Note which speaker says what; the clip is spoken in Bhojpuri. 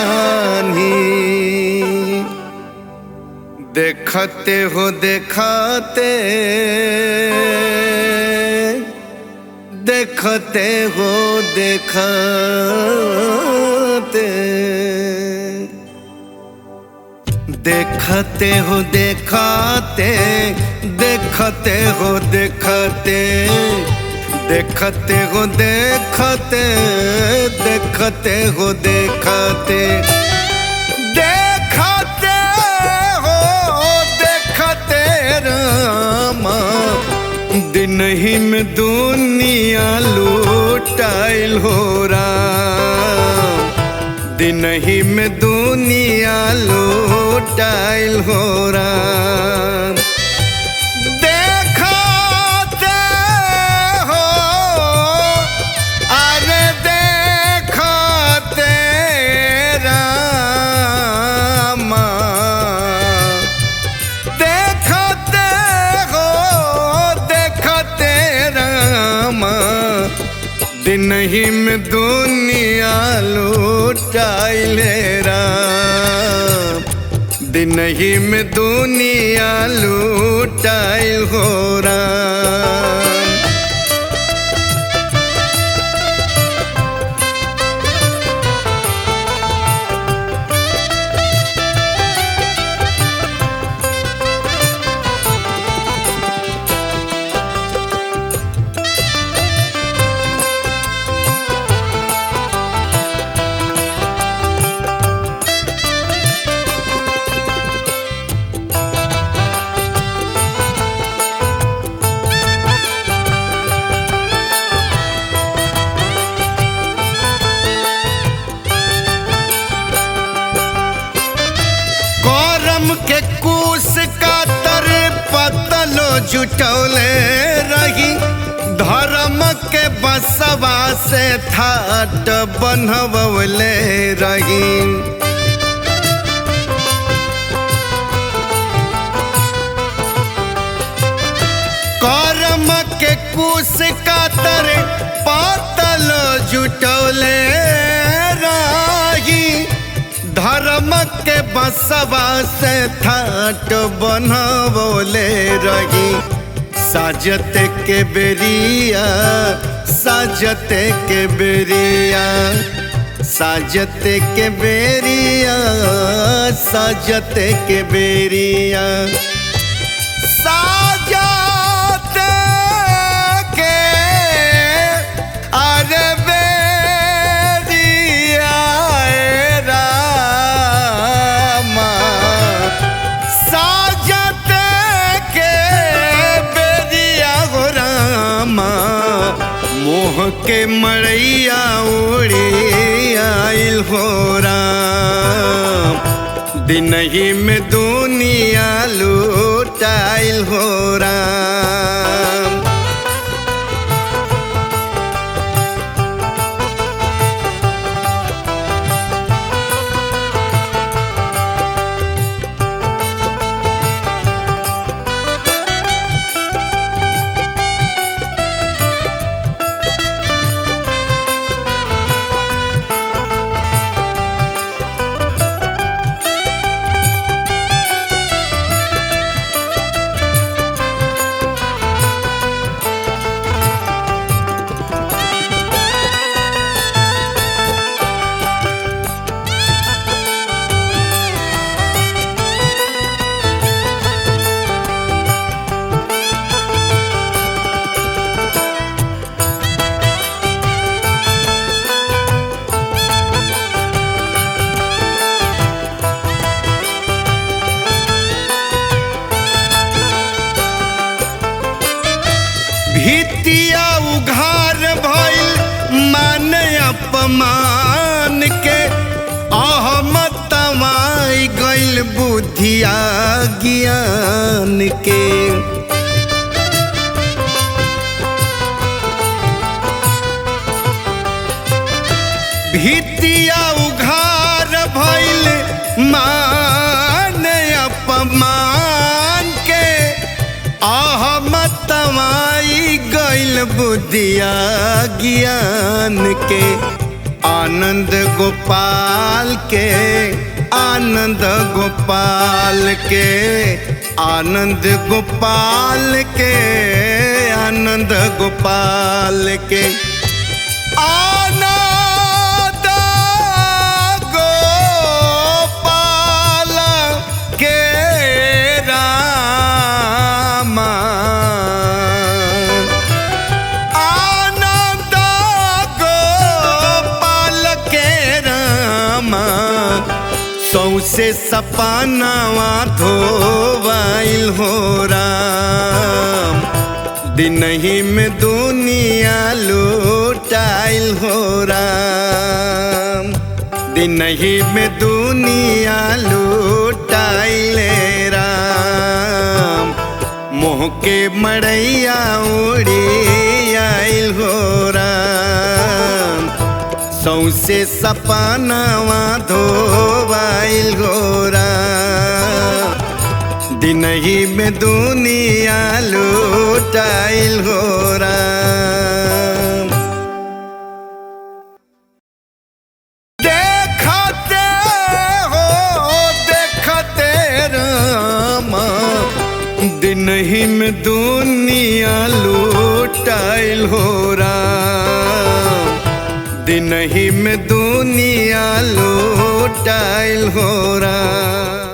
Speaker 1: बानी देखते हो देखते देखते हो देखते देखते हो देखते देखते हो देखते देखते हो देखते देखते हो देखते देखते हो देखते रामा दिन ही में दुनिया लूटाइल हो राम दिन ही में दुनिया लूटाइल हो राम देखते हो अरे देखते रामा देखते हो देखते रामा दिन ही में दुनिया लूटाइले राम दिन ही में दुनिया लूटाइल हो राम करम के कूस का तर पतलो जुटौले रही धर्म के बसवा से थाट बनवले रही करम के कूस का तर पातल जुटौले रही धर्म के बसवा से थाट बनवले रही साजत के बेरिया साजत के बेरिया साजत के बेरिया साजत के बेरिया साजत के अरे बेरिया ए रामा साजत के बेरिया हो रामा मोह के मड़ैया उड़ी आइल हो राम दिन ही में दुनिया लूटाइल हो राम भितिया उघार भइल मान अपमान के अहमत तमाई गइल बुद्धिया ज्ञान के भितिया उघार भइल मान अपमान के अहमतमाई गइल बुद्धिया ज्ञान के आनंद गोपाल के आनंद गोपाल के आनंद गोपाल के आनंद गोपाल के आनंद गोपाल के रामा आनंद गोपाल के रामा सौसे सपनावा धोवाइल हो राम दिनही में दुनिया लूटाइल हो राम दिनही में दुनिया लूटाइल राम मोह के मड़ैया उड़ी आइल हो राम सौसे सपनावा धोवाइल हो राम दिनही में दुनिया लूटाइल हो राम देखते हो देखते रामा दिनही में दुनिया लूटाइल हो राम दिनही में दुनिया लूटाइल हो राम